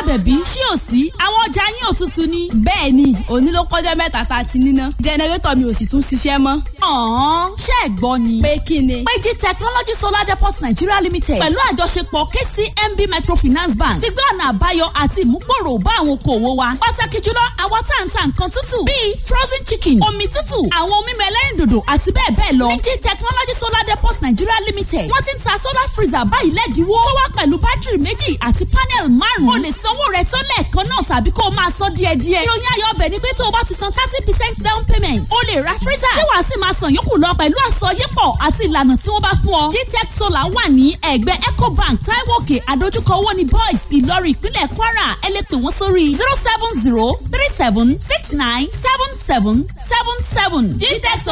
àbẹ̀bí ṣí ò sí àwọn ọjà yín ò tutù ni. bẹ́ẹ̀ ni òní ló kọjá mẹ́ta tá a ti níná jẹnẹrétọ̀ mi ò sì tún ṣiṣẹ́ mọ́. ọ̀hún ṣé ẹ̀ gbọ́ ni. pé kí ni. péjì technology solar depot nigeria limited pẹ̀lú àjọṣepọ̀ kcmb microfinance bank ti gbé ọ̀nà àbáyọ àti ìmúgbòrò bá àwọn okòwò wa. pàtàkì jùlọ àwọn tá à ń ta nǹkan tútù bíi frozen chicken omi tútù àwọn ohun mímu ẹlẹ́rìndòdò àti bẹ́ẹ̀ bẹ́ẹ̀ lọ. péjì technology solar depot nigeria limited wọ́n ti ń ta solar freezer báyìí lẹ́dínwó. tó wá pẹ̀lú bátìrì méjì àti panel márùn-ún. o lè sanwó rẹ̀ tán lẹ́ẹ̀kan náà tàbí kó o máa san díẹ̀díẹ̀. ìròyìn ayọ̀ ọbẹ̀ ni pé tó o bá ti san thirty percent down payment o lè ra freezer tí wàá sì máa san yòókù lọ pẹ̀lú àsọyépọ̀ àti ìlànà tí wọ́n bá fún ọ. gtech solar wà ní ẹ̀gbẹ́ ecobank taiwo òkè àdójúkọ owó ní boys ìlọrin ìpínlẹ̀ kwara ẹ lè pè wọ́n sórí zero seven zero three seven six nine seven seven seven seven gtech